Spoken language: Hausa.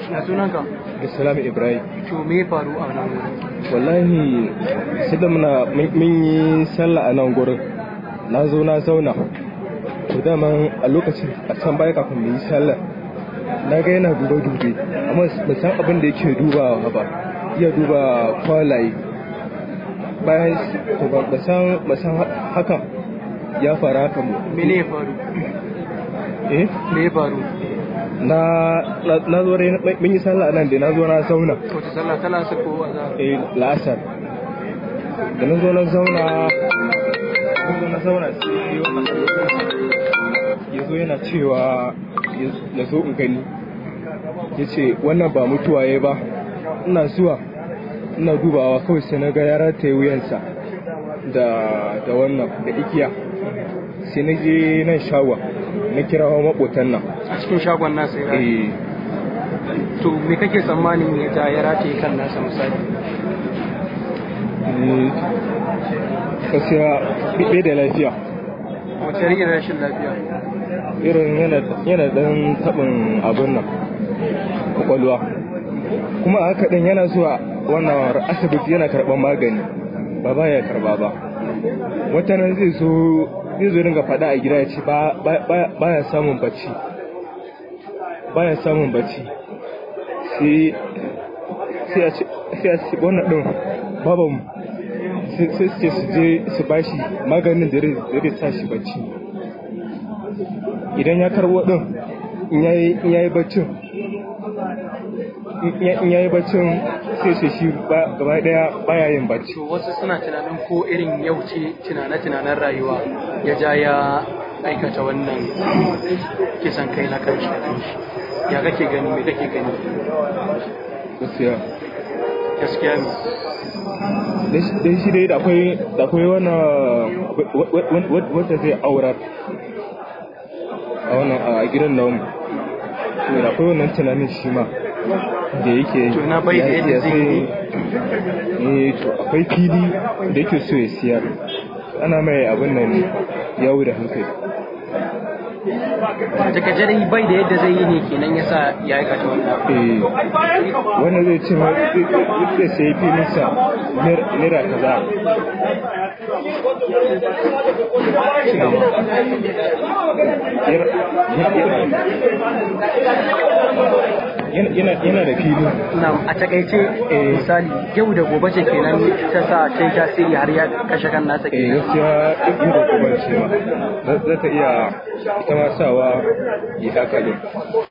Ya sunanka? da salami ibrahim To me ya faru a nan wurin? wallahi sai da muna mun yi sallah a nan gurin na zo na zauna to daman a lokacin a can baya kafin mu yi sallah na ga yana dube dube amma ba san abin da yake dubawa ba iya duba kwalaye bayan to ba ba san ba san haka ya faru haka mu Me ne ya faru? eh Me ya faru? na na- na zo dai mun yi sallah nan da na zo na zauna Wace sallah tana sa ko azhar? eh la'asar da na zo na zauna na zo na zauna sai wannan ya zo yana cewa ya zo in gani ya ce wannan ba mutuwa ya ba ina zuwa ina dubawa kawai sai na ga ya rataye wuyansa da da wannan da igiya sai na je nan shawa na kirawo maƙotan nan A cikin shagon nasa ya rataye. eh To me kake tsammanin ya ja ya rataye kan nasa misali? eh, gaskiya bai da lafiya Wace irin rashin lafiya? irin yana yana dan tabin abin nan kwakwalwa kuma a haka din yana zuwa wannan asibiti yana karban magani ba ba ya karba ba wata nan zai zo zai zo dinga faɗa a gida ya ce ba ba ya samun bacci ba ya samun bacci sai sai a ce sai a ce wannan din baban sai sai su ce su je su bashi maganin da zai sa shi bacci idan ya karbo din in yayi baccin in yayi baccin sai sai shi ba- gaba daya baya yin bacci To wasu suna tunanin ko irin yau ce tunane-tunanen rayuwa ya ja ya aikata wannan kisan kai na kanshi da kanshi. Ya kake gani me kake gani? gaskiya Gaskiya ne. dan shi dai da akwai da akwai wannan wanda zai aurar a wannan a gidan nan to da akwai wannan tunanin shi ma da yake To ina bai da ya- yadda ya zai sai- yi? eh to akwai fili da yake so ya siyar ana mai abin nan yawo da hankali Daga dai bai da yadda zai yi ne kenan yasa ya aikata wannan. eh wannan zai ce ma zai zai sai filinsa naira kaza Yana- yana yana da fili Na a takaice misali yau da gobe ce kenan ta sa ta yi tasiri har ya kashe kan nasa eh kenan. gaskiya duk da kuma ce ma za ta iya ita ma sawa yi haka ne